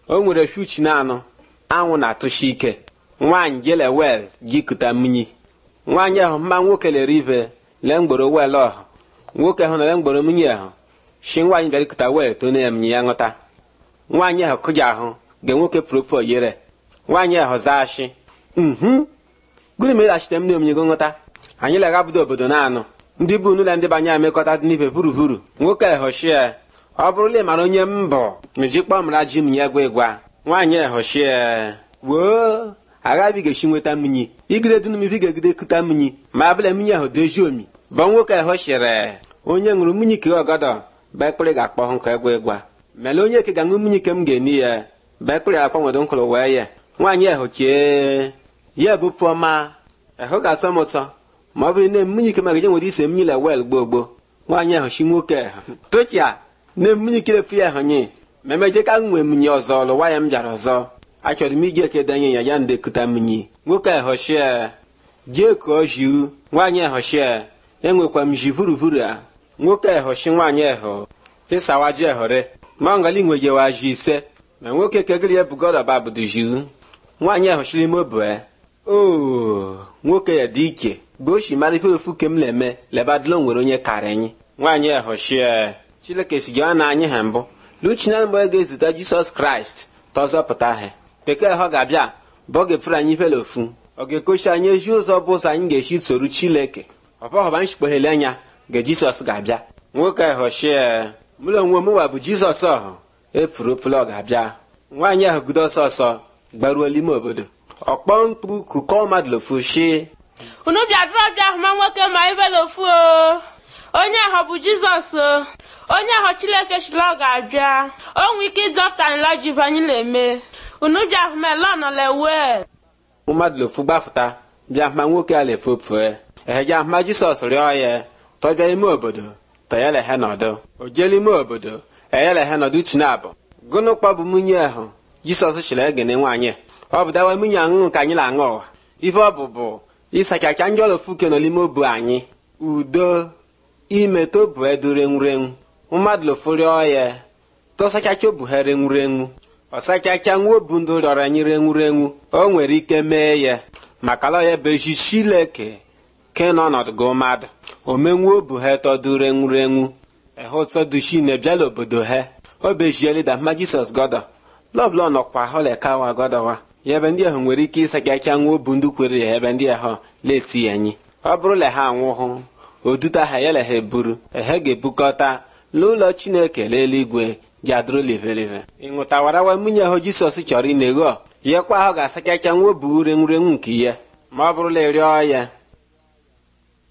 o nwere fiuchi na anọ anwụ na-atụshi ike nwaanyị jele wel jikụta mmiri nwaanyị ahụ mma nwoke lere ive lee mgboro wel ọhụ nwoke ahụ nere mgboro mmiri ahụ shi nwaanyị bịara ikụta wel tone ya mmiri ya ṅụta nwaanyị ahụ kụja ahụ ge nwoke propo yere nwaanyị ahụ zaa shi mhm gịnị mere achite m na-omnye go nghọta anyị leghabido obodo na-anụ ndị bụ n'ụlọ ndị banye amekọta dị n'ife buruburu nwoke ehoshie ọ bụrụla ị mara onye m bụ mejikpọ mara ji m ya gwa ịgwa nwaanyị ehoshie woo aghabi ga-esi nweta mmiri igide dị n'umibi ga-egide kụta mmiri ma abụla mmiri ahụ dozie omi bụ nwoke ehoshire onye ṅụrụ mmiri ke ọgọdọ bekpịrị ga-akpọ hụ ka ịgwa ịgwa mele onye ke ga-aṅụ mmiri ke m ga-eni ya bekpịrị akpanwedo nkụrụ wee ya nwaanyị ehochie ya bụ pụọma ehụ ga-asọ m ụsọ ma ọ bụrụ na mmiri ike magaje nwere ise mmiri wel gboo gboo nwaanyị ahụ chi nwoke tochia na mmiri kirefu ya ahụ nye ma emeje ka nwee mmiri ọzọ lụwa ya m bịara ọzọ achọrọ m iji ekedenye ya ya ndekuta mmiri nwoke ehoshie jee kụọ jiu nwaanyị ehoshie enwekwa m ji vuruvuru a nwoke ehoshi nwaanyị ehụ ịsawa ji ehore ma ngali nwejewa ji ise ma nwoke kegiri ya bugoroba budu jiu nwaanyị ehoshiri ime obue oo nwoke ya dị iche goshi mara ife ofu ke m na-eme lebadolo nwere onye kara anyị nwaanyị ehoshie chileke si gị na anyị ha mbụ luchina mgbe ga-ezute jisọs kraịst tọzọpụta ha keke họ ga-abịa bụ ọ ga-efere anyị ifele ofu ọ ga-ekochi anyị ezi ụzọ bụ ụzọ anyị ga-esi soru chileke ọbọghọba nshikpoghele anya ga jisọs ga-abịa nwoke ehoshie mụrụ onwe mụwa bụ jizọs ọhụ efuru ofele ọ ga-abịa nwaanyị ahụ gudo ọsọ ọsọ gbaruo n'ime obodo ọkpọ mkpu kụkọ mmadụ lofu shi unu bịadụrụ ọbịa ahụ ma nwoke ma ibe n'ofu o onye ahụ bụ jizọs o onye ahụ chileke chiri ọ ga-abịa o nwee ike ịzọpụta nla ji bụ anyị na-eme unu bịa ahụ ma ele ọnọlewe mmadụ lofu gbafụta bịa ma nwoke a lefopue eheje ahụma jisọs rịọ ya tọbịa ime obodo tọyelehe nọdụ o jele ime obodo eyelehe nọdụ chinabụ gụnụ kpọbụ nwunye ahụ jisọs chiri egene nwaanyị ọ bụ dawa nwunye aṅụṅụ ka anyị na-aṅụ ụwa ife ọ bụ bụ ịsachacha ndị ọlọfuke nọ n'ime obu anyị udo ime tobu edu renwurenwu mmadụ lofurịọ ya tọsachacha obu ha renwurenwu ọsachacha nwa obu ndụ rịọrọ anyị renwurenwu o nwere ike mee ya maka lọ ya bụ ezi chileke ke n'ọnọdụ gị mmadụ omenwu obu ha tọdu renwurenwu ehụtọduchine bịala obodo ha o bejielida mma jisọs gọdọ lọbụla nọkwa holekawa gọdọwa ya ebe ndị ahụ nwere ike ịsachacha nwa obu ndị kwere ya ebe ndị ahụ leti ya anyị ọ bụrụ le ha anwụhụ oduta ha ya ha eburu ehe ga-ebukọta n'ụlọ chineke n'eluigwe ga-adụrụ livelive ịṅụtawarawa nwunye ahụ jisọs chọrọ ịna-egho yakwa ahụ ga-asachacha nwa obu urenwurenwu nke ya ma ọ bụrụla ịrịọ ya